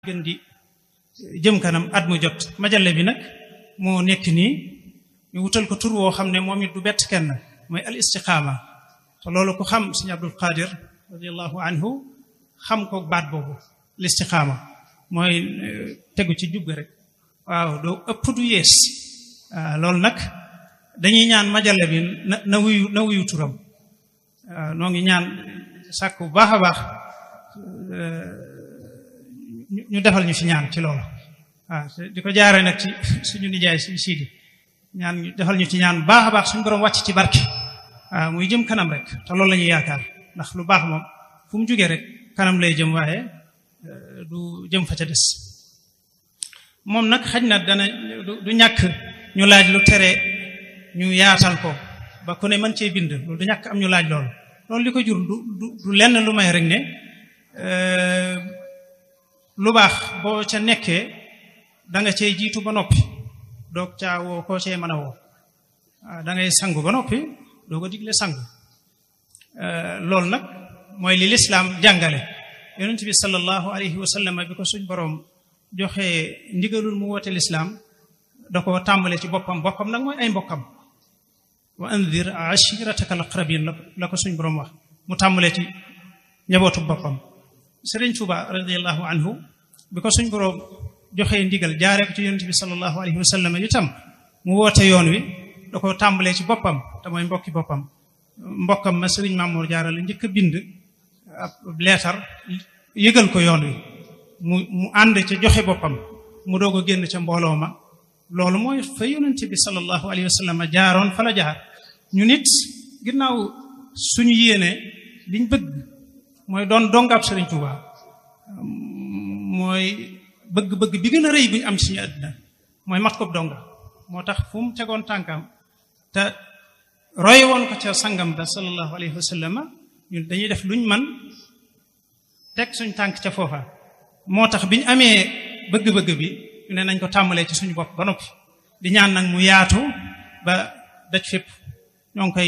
gën di jëm kanam at mu jot majale bi nag moo nekk nii ñu wutal ko tur woo xam ne moom it du bett kenn mooy al istiqaama te loolu ku xam sëñ Abdul Qadir radiallahu anhu xam ko baat boobu al istiqaama mooy tegu ci jub rek waaw doo ëpp du yees waaw loolu nag dañuy ñaan majale bi na na wuyu na wuyu turam waaw noo ngi ñaan sàkk bu baax a baax ñu defal ñu fi ñaan ci loolu waaw di ko jaare nag ci suñu nijaay suñu siidi ñaan ñu defal ñu ci ñaan bu baax a baax suñu borom wàcc ci barke waaw muy jëm kanam rek te loolu la ñuy yaakaar ndax lu baax moom fu mu jógee rek kanam lay jëm waaye du jëm fa ca des moom nag xaj na dana du ñàkk ñu laaj lu tere ñu yaatal ko ba ku ne mën cee bind loolu du ñàkk am ñu laaj loolu loolu li ko jur du du lenn lu may rek ne lu baax boo ca nekkee da nga cay jiitu ba noppi doog caa woo koo cee mën a woo da ngay sangu ba noppi doo ko digle sangu loolu nag mooy li lislaam jàngale yonent bi sallallahu alayhi wa sallam bi ko suñ boroom joxee ndigalul mu woote lislaam da ko tàmbale ci boppam boppam nag mooy ay mbokkam wa andir ashirataka al aqrabin la ko suñ boroom wax mu tàmbale ci njabootu boppam Sëriñ Tuuba radiallahu anhu bi ko suñ boroom joxee ndigal jaaree ko ci yonent bi sallallahu alayhi wa sallam itam mu woote yoon wi da ko tàmbalee ci boppam te mooy mbokki boppam mbokkam ma sëriñ Mamour Jaara la njëkk a bind ab leetar yëgal ko yoon wi mu mu ànd ca joxe boppam mu doog a génn ca mbooloo ma loolu mooy fa yonent bi sallallahu alayhi wa sallam jaaroon fa la jaar ñu nit ginnaaw suñu yéene liñ bëgg mooy doon dongab sëriñ Tuuba mooy bëgg-bëgg bi gën a rëy bu ñu am ci suñu àddina mooy mat ko donga moo tax fu mu tegoon tànkam te roy woon ko ca sangam ba sallallahu alayhi wa sallam ñun dañuy def luñ man teg suñ tànk ca foofa moo tax bi ñu amee bëgg-bëgg bi ñu ne nañ ko tàmbalee ci suñu bopp ba noppi di ñaan nag mu yaatu ba daj fépp ñoo ngi koy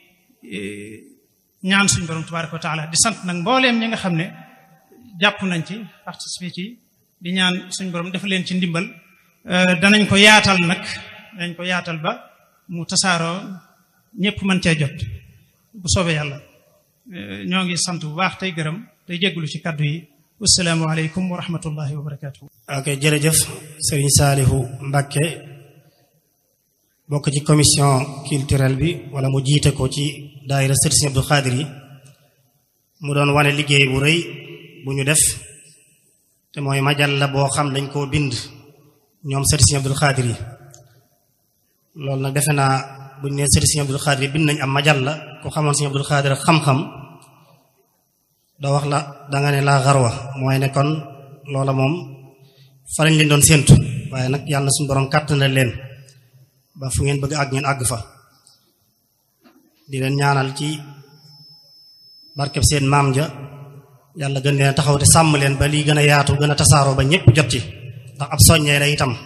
ñaan suñu borom tabaraka wa taala di sant nag mbooleem ñi nga xam ne jàpp nañ ci participé ci di ñaan suñu borom def leen ci ndimbal danañ ko yaatal nag danañ ko yaatal ba mu tasaaroo ñëpp mën cee jot bu soobee yàlla ñoo ngi sant bu baax tey gërëm tey jégglu ci kàddu yi wasalaamu aleykum wa rahmatullahi wa barakatuh ok jërëjëf sëriñ Saalihu Mbàkke bokk ci commission culturelle bi wala mu jiite ko ci daayira sëriñ Sëriñ Abdul Xaadir yi mu doon wane liggéey bu rëy bu ñu def te mooy majal la boo xam dañ koo bind ñoom sëriñ Sëriñ Abdul Xaadir yi loolu nag defe naa bu ñu nee sëriñ Sëriñ Abdul Xaadir yi bind nañ am majal la ku xamoon Sëriñ Abdul Xaadir xam-xam da wax la danga ne laa xarwa mooy ne kon loola moom fa lañ leen doon séentu waaye nag yàlla suñu borom kàttanal leen ba fu ngeen bëgg àgg ngeen àgg fa di leen ñaanal ci barkeb seen maam ja yàlla gën leen taxaw te sàmm leen ba lii gën a yaatu gën a tasaaroo ba ñépp jot ci ndax ab soññee la itam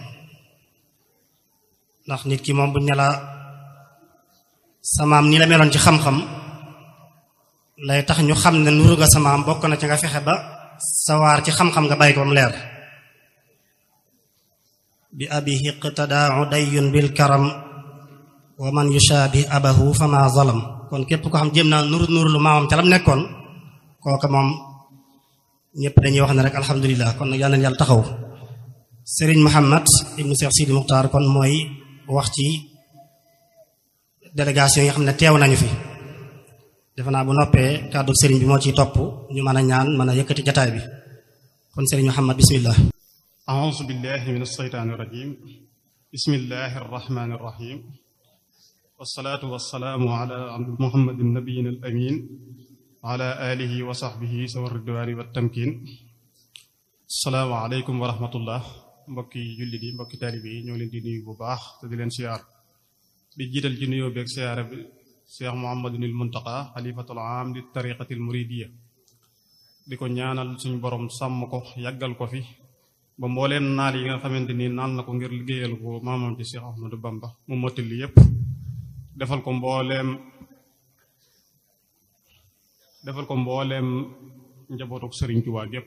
ndax nit ki moom buñ ne la sa maam ni la meloon ci xam-xam lay tax ñu xam ne nuru nga sa maam bokk na ci nga fexe ba sawaar ci xam-xam nga bàyyi ko mu leer bi abihi iqtadaa dayyun bil karam wa man yushaabih abahu fama zalam kon képp ko xam jéem naa nuru nuru lu maamam ca lam nekkoon kooka moom ñëpp dañuy wax ne rek alhamdulilah kon nag yal na yàlla taxaw Serigne Muhammad ibnu Cheikh Sidi Muxtaar kon mooy wax ci délégation yi nga xam ne teew nañu fi defe naa bu noppee kàddu sëriñ bi moo ciy topp ñu mën a ñaan mën a yëkkati jataay bi kon sëriñ Muhammad bismillah أعوذ بالله من الشيطان الرجيم بسم الله الرحمن الرحيم والصلاة والسلام على محمد النبي الأمين وعلى آله وصحبه سوى الرضوان والتمكين السلام عليكم ورحمة الله mbokki jullit yi mbokki taalibe yi ñoo leen di nuyu bu baax te di leen siyaar di jiital ci nuyoo beeg siyaara bi Cheikh Mouhamadunil Muntaqa xalifatul aam di tariqatil muridiya di ko ñaanal suñu borom sàmm ko yàggal ko fi ba mbooleem naal yi nga xamante ni naal na ko ngir liggéeyal ko maamam ci Cheikh Ahmadou Bamba mu mottali yépp defal ko mbooleem defal ko mbooleem njabootuk Sëriñ Tuubaa gépp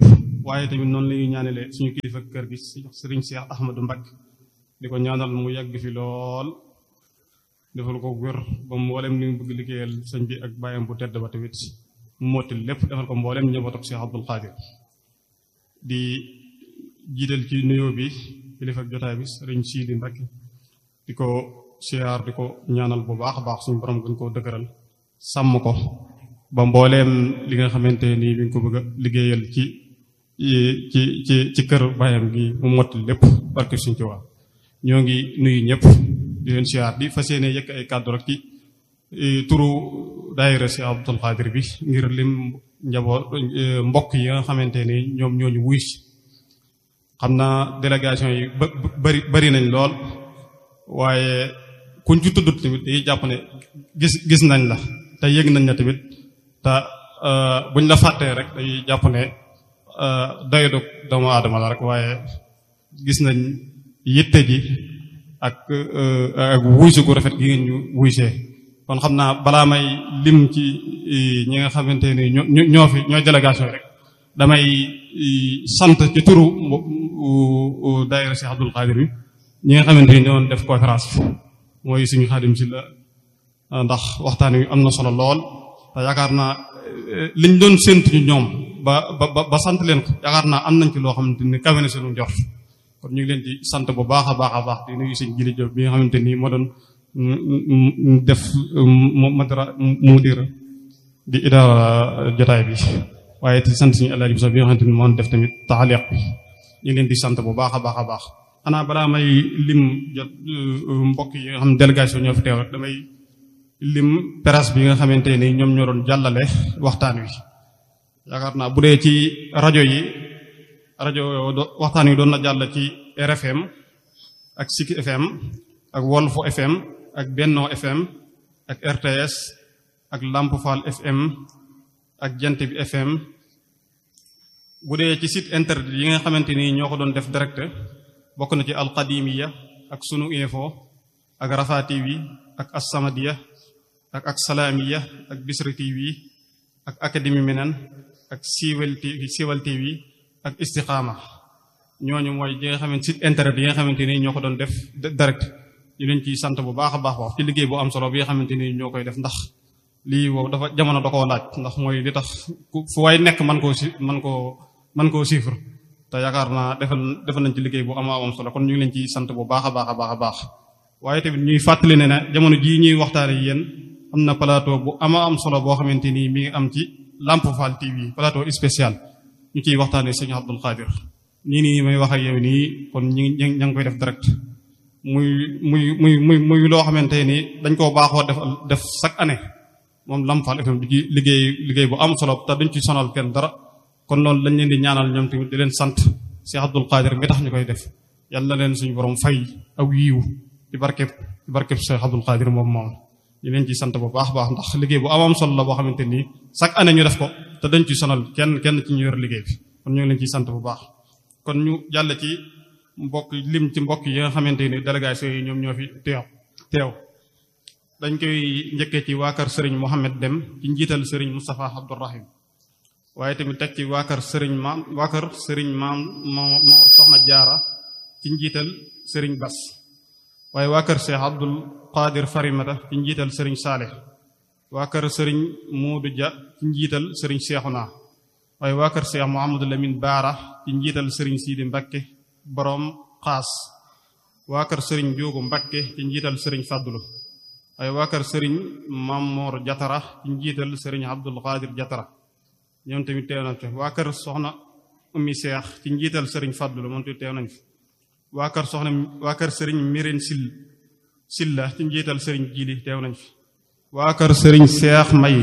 waaye tamit noonu la ñuy ñaanale suñu kilifa kër gi sëriñ Cheikh Ahmadou Mbacké di ko ñaanal mu yàgg fi lool defal ko wér ba mboolem li mu bëgg liggéeyal sëñ bi ak bàyyam bu tedd ba tamit mu motti lépp defal ko mboolem njabootu Cheikh Abdoul Khadir di jiital ci nuyoo bi kilifa ak jotaay bi sëriñ Sidi Mbacké di ko siyaar di ko ñaanal bu baax a baax suñu borom gën koo dëgëral sàmm ko ba mbooleem li nga xamante nii bi nga ko bëgg a liggéeyal ci ci ci ci kër bàyyam gi mu motti lépp barke suñ ci waa ñoo ngi nuyu ñëpp di leen siyaar di fas yéene yëkk ay kàddu rek ci turu daayira si Abdul Xaadir bi ngir lim njaboot mbokk yi nga xamante ni ñoom ñooñu wuy si xam naa délégation yi ba bari bari nañ lool waaye kuñ ci tuddut tamit dañuy jàpp ne gis gis nañ la te yëg nañ la tamit te buñ la fàttee rek dañuy jàpp ne doy dog doomu aadama la rek waaye gis nañ yitte ji ak ak wuysu gu rafet gi ngeen ñu wuysee kon xam naa balaa may lim ci ñi nga xamante ni ñoo ñoo fi ñoo délégation rek damay sant ci turu daayira Cheikh Abdoul Khadir bi ñi nga xamante ni ñoo def conférence mooy suñu xaadim si la ndax waxtaan wi am na solo lool te yaakaar naa liñ doon séntu ñu ñoom ba ba ba sant leen ko yaakaar naa am nañ ci loo xamante ni kawe na seenu njort kon ñu ngi leen di sant bu baax a baax a baax di nuyu sëñ Jili Jóob bi nga xamante ni moo doon def madara mudir di idaara jotaay bi waaye di sant suñu Alaaji Buso bi nga xamante ni moo def tamit taaliq bi ñu ngi leen di sant bu baax a baax a baax xanaa balaa may lim jot mbokk yi nga xam délégation ñoo fi teew rek damay lim presse bi nga xamante ni ñoom ñoo doon jàllale waxtaan wi yaakaar naa bu dee ci rajo yi rajo waxtaan wi doon na jàll ci RFM ak Siki FM ak Wolfu FM ak Benno FM ak RTS ak Lamp Fall FM ak Jant bi FM bu dee ci site internet yi nga xamante ni ñoo ko doon def direct bokk na ci alqadimiya ak sunu info ak Rafa TV ak Assamadiya ak ak Salamiya ak Bisri TV ak Académie Minan ak Siwel TV Siwel TV ak Istiqaama ñooñu mooy yi nga xamante site internet yi nga xamante ni ñoo ko doon def direct ñu leen ciy sant bu baax a baax wax ci liggéey bu am solo bi nga xamante ni ñoo koy def ndax lii wow dafa jamono da koo laaj ndax mooy li tax fu waay nekk man koo si man koo man koo chiffre te yaakaar naa defal defal nañ ci liggéey bu ama am solo kon ñu ngi leen ciy sant bu baax a baax a baax a baax waaye tamit ñuy fàttali ne ne jamono jii ñuy waxtaane yéen am na plateau bu ama am solo boo xamante ni mi ngi am ci Lamp Fall TV plateau spécial ñu ciy waxtaanee sëñ Abdul Xaadir nii nii may wax ak yow nii kon ñi ngi ña ngi koy def direct muy muy muy muy muy loo xamante ni dañ koo baaxoo def def chaque année moom Lamp Fall FM di ci liggéey liggéey bu am solo te duñ ci sonal kenn dara kon loolu lañ leen di ñaanal ñoom tamit di leen sant Cheikh Abdul Xaadir mi tax ñu koy def yàlla na leen suñu borom fay aw yiiw ci barkeb ci barkeb Cheikh Abdul Xaadir moom moom ñu leen ci sant bu baax baax ndax liggéey bu am am solo la boo xamante ni chaque année ñu def ko te dañ ci sonal kenn kenn ci ñu yor liggéey bi kon ñu ngi leen ciy sant bu baax kon ñu jàll ci mbokk lim ci mbokk yi nga xamante ni délégation yi ñoom ñoo fi teew teew dañ koy njëkkee ci waa kër Serigne Mohamed Dem ci njiital Serigne Moustapha Abdourahim waaye tamit teg ci waa kër Serigne maam waa kër Serigne maam Mor Soxna Jaara ci njiital Serigne Bas waaye waa kër Cheikh Abdul Qadir Farimata ci njiital Serigne Saleh waa kër Serigne Moodu Dia ci njiital Serigne Cheikhouna waaye waa kër Cheikh Mouhamadou Lamine Baara ci njiital Serigne Sidi Mbakke borom xaas waa kër Serigne Diogo Mbakke ci njiital Serigne Fadlu waaye waa kër Serigne Mamour Jatara ci njiital Serigne Abdul Qadir Jatara ñoom tamit teew nañ fi waa kër Soxna Ummi Seex ci njiital Serigne Fadlu moom tamit teew nañ fi waa kër Soxna waa kër Serigne Miren Sil Silla ci njiital Serigne Jili teew nañ fi waa kër Serigne Seex May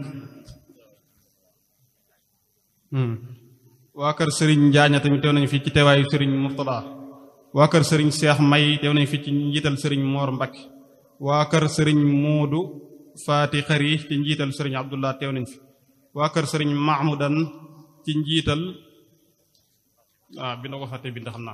waa kër Serigne Njaaña tamit teew nañu fii ci teewaayu Serigne Murtada waa kër Serigne Seex May teew nañu fii ci njiital Serigne Moor Mbakke waa kër Serigne Moodu Faati Xari ci njiital Serigne Abdullah teew nañu fi waa kër Serigne Mahmoudan ci njiital ah bi na ko fàtte bind xam naa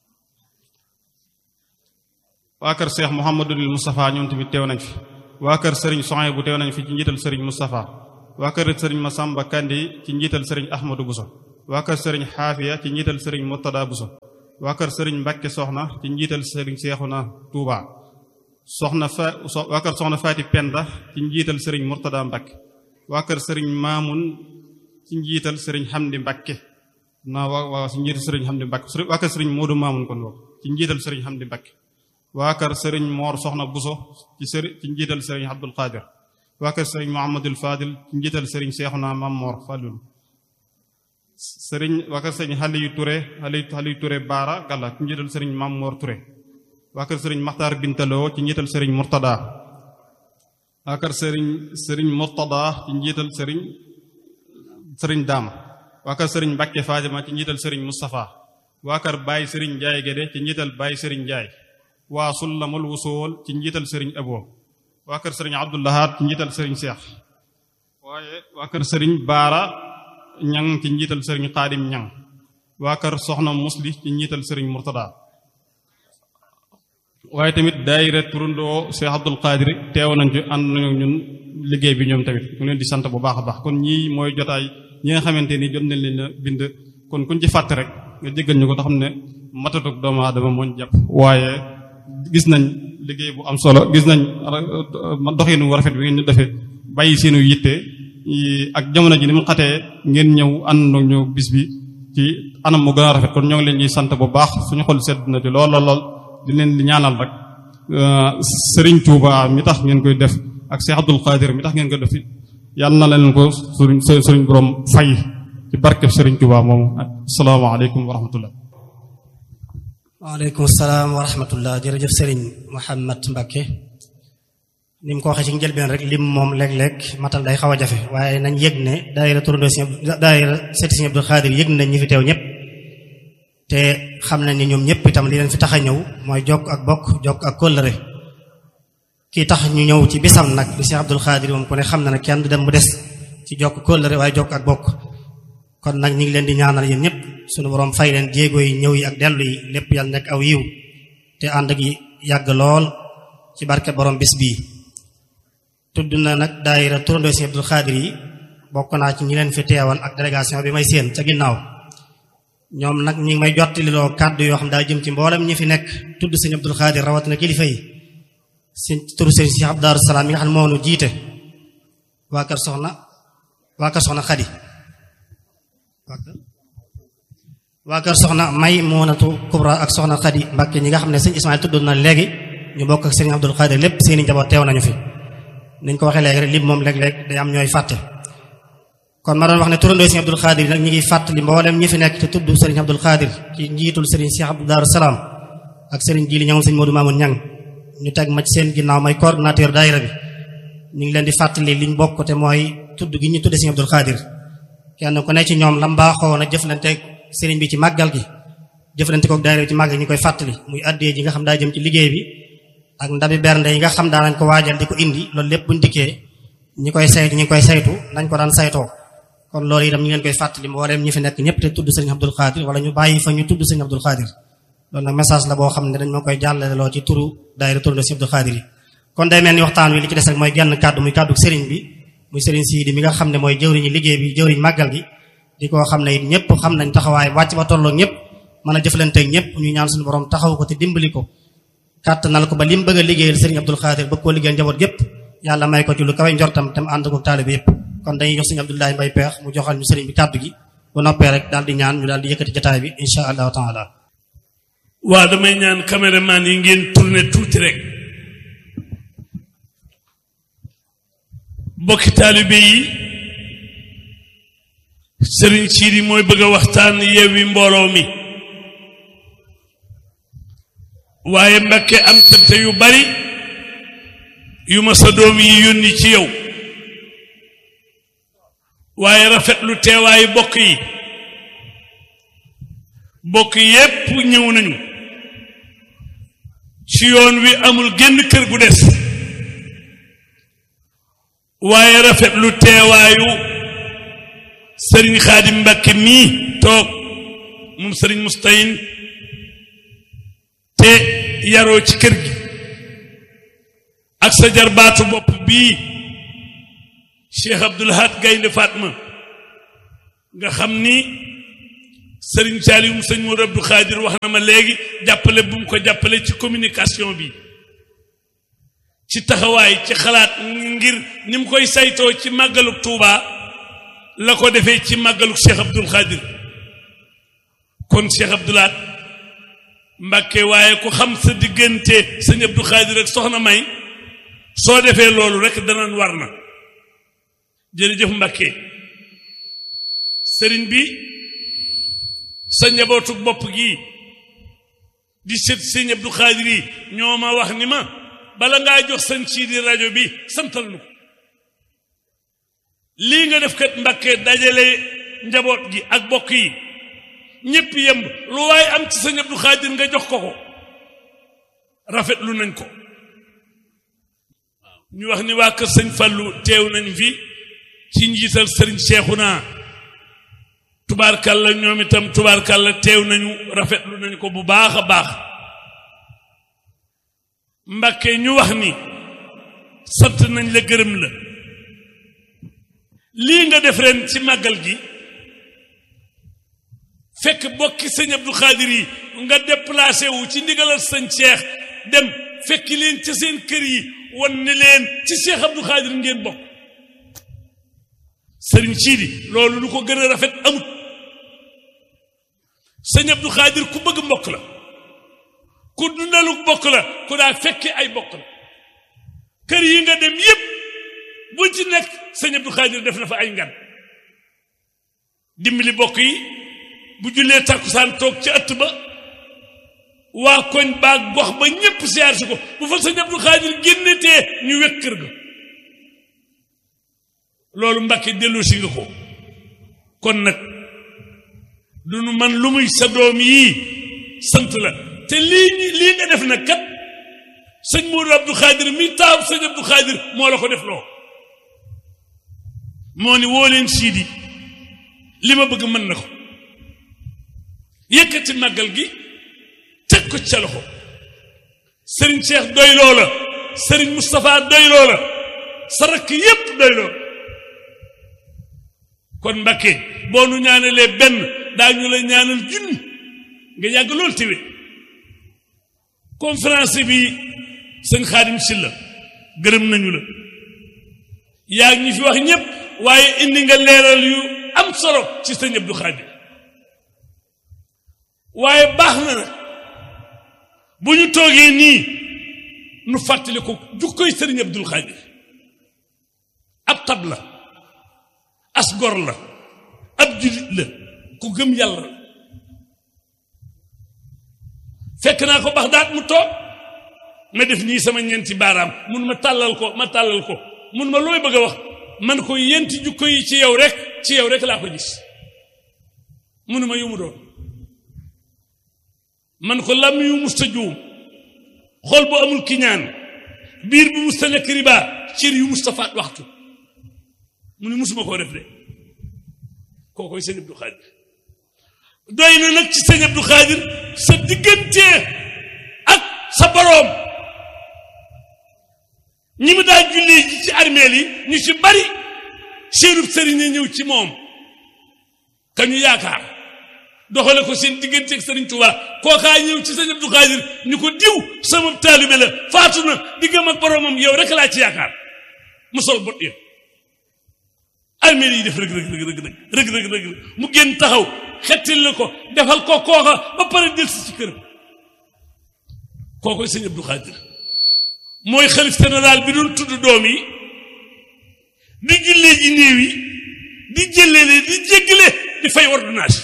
waa kër Cheikh Mouhamadul Moustapha ñoom tamit teew nañ fi waa kër Serigne Soxay bu teew nañ fi ci njiital Serigne Moustapha waa kër Serigne Massamba Kandi ci njiital Serigne Ahmadou Bousso waa kër sëriñ xaafiya ci njiital sëriñ murtada buso waa kër sëriñ mbàkke soxna ci njiital sëriñ seexuna tuuba soxna fa waa kër soxna faati penda ci njiital sëriñ murtada mbàkke waa kër sëriñ maamun ci njiital sëriñ xamdi mbàkke naa waa waa ci njiital sëriñ xamdi mbàkke waa kër sëriñ moodu maamun kon boobu ci njiital sëriñ xamdi mbàkke waa kër sëriñ moor soxna buso ci sëriñ ci njiital sëriñ abdul qadir waa kër sëriñ muhammadul fadil ci njiital sëriñ seexuna mam moor fadul sëriñ waa kër sëriñ xali yu ture xali xali yu ture baara gàlla ci njiital sëriñ mam moor ture waa kër sëriñ maxtaar bintaloo ci njiital sëriñ murtada waa kër sëriñ sëriñ murtada ci njiital sëriñ sëriñ daam waa kër sëriñ mbàkke faajama ci njiital sëriñ mustapha waa kër baay sëriñ njaay gédé ci njiital baay sëriñ njaay waa sullamul wusool ci njiital sëriñ abo waa kër sëriñ abdullahaat ci njiital sëriñ seex waaye waa kër sëriñ baara ñang ci njiital sëriñ xaadim ñang waa kër soxna musli ci njiital sëriñ murtada waaye tamit daayira turundoo Cheikh Abdul Qadir teew nañ ci ànd nañu ñun liggéey bi ñoom tamit ñu leen di sant bu baax a baax kon ñii mooy jotaay ñi nga xamante ni jot nañ leen a bind kon kuñ ci fàtte rek nga jéggal ñu ko te xam ne matatuk doomu aadama mooñ jàpp waaye gis nañ liggéey bu am solo gis nañ doxinu wu rafet bi ngeen ñu defee bàyyi seenu yitte ak jamono ji ni mu xatee ngeen ñëw ànd ñu bis bi ci anam mu gën a rafet kon ñoo ngi leen ñuy sant bu baax suñu xol sedd na ci lool lool lool di leen di ñaanal rek Serigne Touba mi tax ngeen koy def ak Cheikh Abdul Qadir mi tax ngeen koy def yàlla na leen ko suñ suñ borom fay ci barkeb Serigne Touba moom asalaamaaleykum wa rahmatullah waaleykum salaam wa rahmatullah jërëjëf Serigne Mouhamad Mbacke ni mu ko waxee ci njëlbeen rek lim moom léeg-léeg matal day xaw a jafe waaye nañ yëg ne daayira turandoo si daayira seeti si Abdul Xaadir yëg nañ ñi fi teew ñëpp te xam nañ ni ñoom ñëpp itam li leen fi tax a ñëw mooy jokk ak bokk jokk ak kóllëre kii tax ñu ñëw ci bisam nag di Cheikh Abdul Xaadir moom ku ne xam na ne kenn du dem mu des ci jokk kóllëre waaye jokk ak bokk kon nag ñu ngi leen di ñaanal yéen ñëpp suñu borom fay leen jéego yi ñëw yi ak dellu yi lépp yàlla nekk aw yiw te ànd ak yàgg lool ci barke borom bis bii tudd na nag daayira turandoo si Abdul Xaadir yi bokk naa ci ñi leen fi teewal ak délégation bi may séen ca ginnaaw ñoom nag ñi ngi may jottililoo kàddu yoo xam daa jëm ci mboolem ñi fi nekk tudd sëñ Abdul Xaadir rawatina kilifa yi sëñ turu sëñ si Abdou Daaru Salaam yi nga xam ne moo nu jiite waa kër soxna waa kër soxna Xadi waa kër soxna may Muunatu Kubra ak soxna Xadi Mbàkke ñi nga xam ne sëñ Ismaayil tudd na léegi ñu bokk ak sëñ Abdul Xaadir lépp seeni njaboot teew nañu fi niñ ko waxee léegi rek lim moom léeg-léeg day am ñooy fàtte kon ma doon wax ne turandoo sëriñ Abdul Xaadir nag ñi ngi fàttali mboolem ñi fi nekk te tudd sëriñ Abdul Xaadir ci njiitul sëriñ Cheikh Abdou Daaru Salaam ak sëriñ Jili ñangoom sëriñ Modou Mamoun Ñang ñu teg ma ci seen ginnaaw may coordinateur daayira bi ñu ngi leen di fàttali liñ bokk te mooy tudd gi ñu tudde sëriñ Abdul Xaadir kenn ku ne ci ñoom lam baaxoo na jëflante sëriñ bi ci màggal gi jëflante kook daayira bi ci màggal gi ñu koy fàttali muy addee ji nga xam daa jëm ci liggéey bi ak ndabi bernde yi nga xam daanañ ko waajal di ko indi loolu lépp buñ dikkee ñi koy saytu ñi koy saytu nañ ko daan saytoo kon loolu itam ñu leen koy fàttali mbooleem ñi fi nekk ñëpp te tudd sëriñ Abdul Xaadir wala ñu bàyyi fa ñu tudd sëriñ Abdul Xaadir loolu nag message la boo xam ne dañ ma koy jàllale loo ci turu daayira turandoo sëriñ Abdul Xaadir yi kon day mel ni waxtaan wi li ci des rek mooy genn kàddu muy kàddu sëriñ bi muy sëriñ Siidi mi nga xam ne mooy jëwriñu liggéey bi jëwriñ màggal gi di ko xam ne it ñëpp xam nañ taxawaay wàcc ba tolloo ñëpp mën a jëflanteeg ñëpp ñu ñaan suñu borom taxaw ko te dimbali ko kàttanal ko ba lim bëgg a liggéeyal sëriñ Abdul Xaadir bëgg koo liggéeyal njaboot gépp yàlla may ko ci lu kawe njortam tam ànd ko taalibe yëpp kon dañuy jox sëriñ Abdoulaye Mbay Peex mu joxal ñu sëriñ bi kàddu gi bu noppee rek daal di ñaan ñu daal di yëkkati jotaay bi insha allahu taala waa damay ñaan caméraman yi ngeen tourné tuuti rek bokki taalibe yi sëriñ Siidi mooy bëgg a waxtaan Yewwi mbooloo mi waaye Mbakke am tënte yu bari yu ma sa doom yi yónni ci yow waaye rafetlu teewaayu bokk yi bokk yépp ñëw nañu ci yoon wi amul génn kër gu des waaye rafetlu teewaayu sëriñ Xaadim Mbakke mii toog moom sëriñ Mustayin te yaroo ci kër gi ak sa jarbaatu bopp bii Cheikh Abdoul Ahad Gaynde Fatma nga xam ni sëriñ Saliou sëñ Modou Abdou Khadir wax na ma léegi jàppale bu mu ko jàppale ci communication bi ci taxawaay ci xalaat ngir ni mu koy saytoo ci màggaluk Touba la ko defee ci màggaluk Cheikh Abdoul Khadir kon Cheikh Abdoulaat Mbàkke waaye ku xam sa diggante sëñ Abdou Khadir ak soxna May soo defee loolu rek danañ war na jërëjëf Mbàkke sëriñ bi sa njabootu bopp gi di sët sëñ Abdou Khadir yi ñoo ma wax ni ma bala ngaa jox sëñ Siidi rajo bi santal nu ko lii nga def kat Mbàkke dajale njaboot gi ak bokk yi ñépp yemb lu waaye am ci sëñ Abdou Khadir nga jox ko ko rafetlu nañ ko ñu wax ni waa kër sëñ Fallou teew nañ fi ci njiital sëriñ Cheikhouna tubaarkàlla ñoom itam tubaarkàlla teew nañu rafetlu nañ ko bu baax a baax Mbàkke ñu wax ni sant nañ la gërëm la lii nga def ren ci màggal gi fekk bokki sëñ Abdou Khadir yi nga déplacé wu ci ndigalal sëñ Cheikh dem fekk leen ca seen kër yi wan ne leen ci Cheikh Abdou Khadir ngeen bokk sëriñ Siidi loolu lu ko gën a rafet amut sëñ Abdou Khadir ku bëgg mbokk la ku dundalu bokk la ku daa fekke ay bokk la kër yi nga dem yépp bu ci nekk sëñ Abdou Khadir def na fa ay ngan dimbali bokk yi bu jullee takkusaan toog ci ëtt ba waa koñ baag gox ba ñépp siyaar si ko bu fa sëñ Abdou Khadir génnetee ñu wekk kër ga loolu Mbàkke dellu si nga ko kon nag du nu man lu muy sa doom yii sant la te lii lii nga def nag kat sëñ Modou Abdou Khadir mi taaw sëñ Abdou Khadir moo la ko def loo moo ni woo leen siidi li ma bëgg mën na ko yëkkati màggal gi teg ko ca loxo sëriñ Cheikh doy loola sëriñ Moustapha doy loola sa rakk yépp doy loola kon Mbàkke boo nu ñaanalee benn daañu la ñaanal junni nga yàgg loolu téwe conférence bi sëñ Xaadim Silla gërëm nañu la yaa ngi fi wax ñépp waaye indi nga leeral yu am solo ci sëñ Abdou Khadir waaye baax na nag bu ñu toogee nii nu fàttali ko jukkoy sëriñ Abdou Khadir ab tab la as gor la ab julit la ku gëm yàlla fekk naa ko Baxdaad mu toog ma def nii sama ñeenti baaraam mun ma tàllal ko ma tàllal ko mun ma looy bëgg a wax man ko yenti jukko yi ci yow rek ci yow rek laa ko gis munu ma yu mu doon man ko lam yu musta juum xol bu amul kiñaan biir bu musta lekk riba cër yu musta faat waxtu mu ne musuma koo def de kookoy sëñ Abdou Khadir doy na nag ci sëñ Abdou Khadir sa diggante ak sa boroom ñi mu daa jullee ji ci armeel yi ñu ci bari seenub sëriñ a ñëw ci moom ka ñu yaakaar doxale ko seen diggante ak sëriñ Tuubaa kookaa ñëw ci sëñ Abdou Khadir ñu ko diw sama taalibe la faatu na diggam ak boroomam yow rek laa ci yaakaar mu sol bot ya armeel yi def rëg rëg rëg rëg rëg rëg rëg mu génn taxaw xettil la ko defal ko kooka ba pare delsi ci këram kookoy sëñ Abdou Khadir mooy xalif général bi doon tudd doom yi di jullee ji néew yi di jëlleele di jéggale di fay ordonnance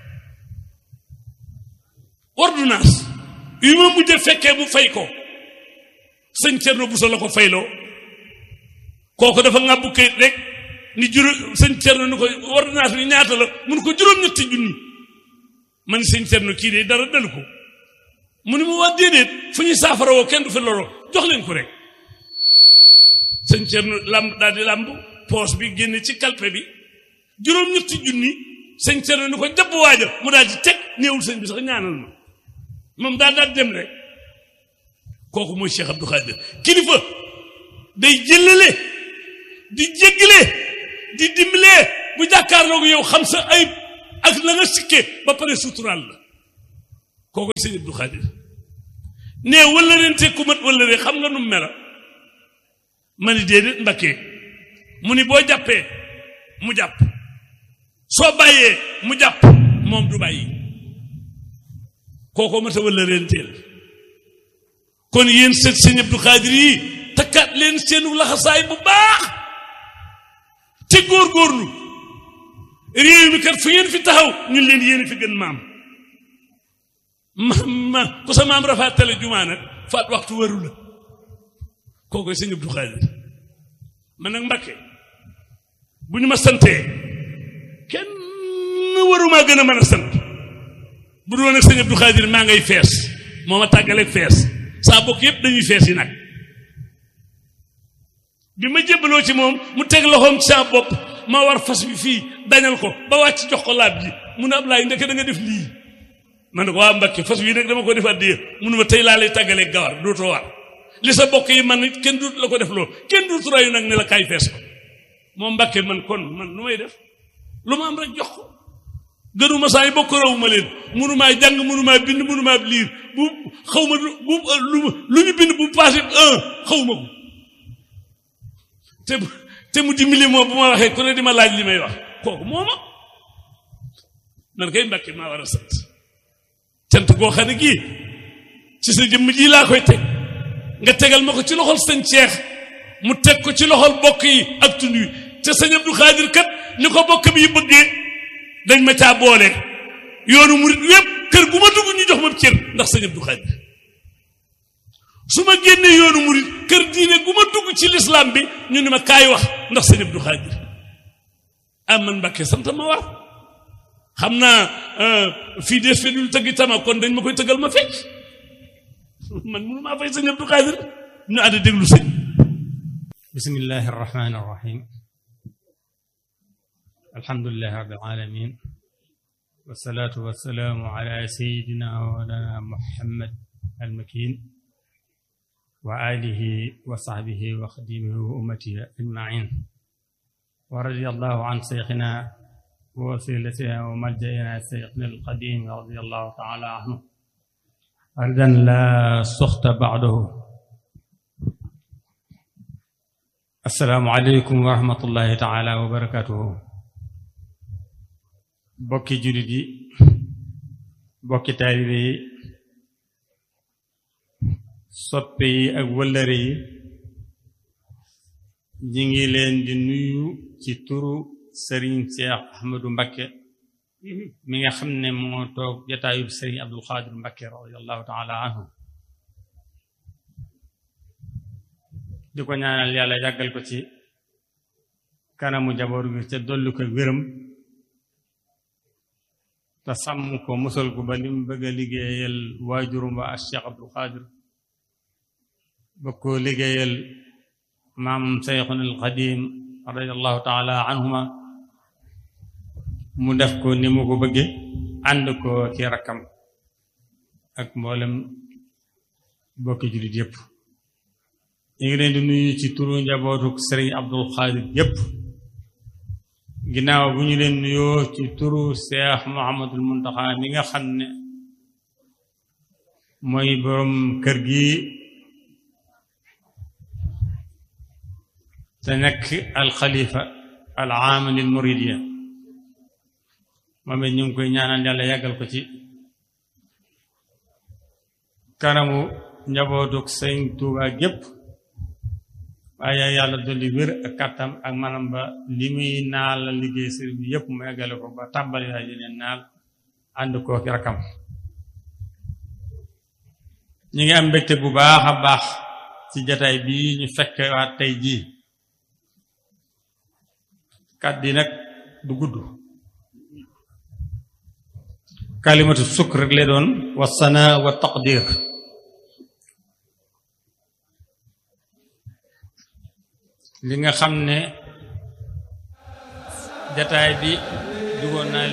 ordonnance yu ma mujj fekkee mu fay ko sëñ Cerno Buso la ko fayloo kooku dafa ŋàbbu kayit rek ni juróom sëñ Cerno ni ko ordonnance bi ñaata la mun ko juróom-ñetti junni man sëñ Cerno kii de dara dalu ko mu ni mu wax déedéet fu ñuy saafara woo kenn du fi loroo jox leen ko rek sëñ Cerno làmb daal di làmb poos bi génne ci kalpe bi juróom-ñetti junni sëñ Cerno ni ko jàpp waaja mu daal di teg néewul sëñ bi sax ñaanal ma moom daal daal dem rek kooku mooy Cheikh Abdou Khadir kilifa day jëllale di jéggale di dimbalee bu jàkkaarloo yow xam sa ayib ak la nga sikke ba pare suturaal la kooku sëñ Abdou Khadir ne wala leen te ku mat wala leen xam nga nu mu mela ma ni déedéet mbakkee mu ni boo jàppee mu jàpp soo bàyyee mu jàpp moom du bàyyi kooko mata wala leen teel kon yéen sët sëñ Abdou Khadir yi takkaat leen seenu laxasaay bu baax te góorgóorlu réew mi kat fu ngeen fi taxaw ñun leen yéen fi gën maam ma ma ku sa maam rafaatale jumaa nag faat waxtu waru la kookoy sëñ Abdou Khadir man nag Mbakke bu ñu ma santee kenn warumaa gën a mën a sant bu doon ak sëñ Abdou Khadir maa ngay fees moo ma tàggaleeg fees saa bokk yépp dañuy fees yi nag bi ma jébbaloo ci moom mu teg loxoom ci saa bopp ma war fas bi fii dañal ko ba wàcc jox ko laab ji mu ne Ablaay ndeke da nga def lii man ne ko waa Mbakke fas wi nag dama ko def addiya munu ma tey laa lay tàggaleeg gawar dootoo war li sa bokk yi man kenn duut la ko def loo kenn duut rayu nag ne la kaay fees ko moom Mbakke man kon man nu may def lu ma am rek jox ko gënuma saa yi bokk rawu ma leen munumaa jàng munumaa bind munumaa liir bu xaw ma bu lu lu ñu bind bu passé un xaw ma ko te te mu dimbali moom bu ma waxee ku ne di ma laaj li may wax kooku moo ma man kay Mbakke maa war a sant cant goo xam ne gii ci sa jëmm ji laa koy teg nga tegal ma ko ci loxol sëñ Ceex mu teg ko ci loxol bokk yi ak tund wi te sëñ Abdou Khadir kat ni ko bokk bi bëggee dañ ma caa boole yoonu murit wépp kër gu ma dugg ñu jox ma cër ndax sëñ Abdou Khadir su ma génnee yoonu murit kër diine gu ma dugg ci lislaam bi ñu ne ma kaay wax ndax sëñ Abdou Khadir am man Mbakke sant ma war xam naa fii des fe dul tëggi tama kon dañ ma koy tëggal ma fecc man mënu maa fay sëñ Abdou Khadir ñu ànd déglu sëñ bismillahi arrahmani arrahim alhamdulilahi rabbil alamin wasalaatu wasalaamu ala sayidina walana muhammad almakin wa alihi wa sahbihi wa xadimihi wa ummatihi ajmain wa radi allahu an seyxina wa wasilatina wa maljaina seyxina alqadim radi allahu taala anhu ardan la soxta bacdahu assalaamu aleykum wa rahmatullahi taala wa barakatuhu bokki jullit yi bokki taalibe yi soppe yi ak wëllëre yi ñi ngi leen di nuyu ci turu sëriñ Cheikh Ahmadou Mbakke mi nga xam ne moo toog jataayub sëriñ Abdul Xaadir Mbakke radiallahu taala anhu di ko ñaanal yàlla yàggal ko ci kanamu njaboot gi te dolli ko wéram te sàmm ko musal ko ba lim bëgg a liggéeyal waajurum ba ak Cheikh Abdul Xaadir ba ko liggéeyal maam Seyxun al Xadim radiallahu taala anhuma mu def ko ni mu ko bëgge ànd ko ci rakkam ak mboolem bokki jullit yépp ñu ngi leen di nuyu ci turu njabootuk sëriñ Abdul Xaadir yépp ginnaaw bu ñu leen nuyoo ci turu Seex Muhammadul Muntaxa mi nga xam ne mooy boroom kër gi te nekk alxalifa al aam lil muridiya moom it ñu ngi koy ñaanal yàlla yàggal ko ci kanamu njabootuk sëriñ Tuubaa gépp waaye yàlla dolli wér ak kàttam ak manam ba li muy naal la liggéey sëriñ bi yépp mu eggale ko ba tàmbali waay yeneen naal ànd koo ki rakam ñu ngi am mbégte bu baax a baax ci jataay bii ñu fekk waat tey jii kàddu yi nag du gudd kalimatu sukk rek lay doon wa sana wa taqdir li nga xam ne jataay bi dugoon naa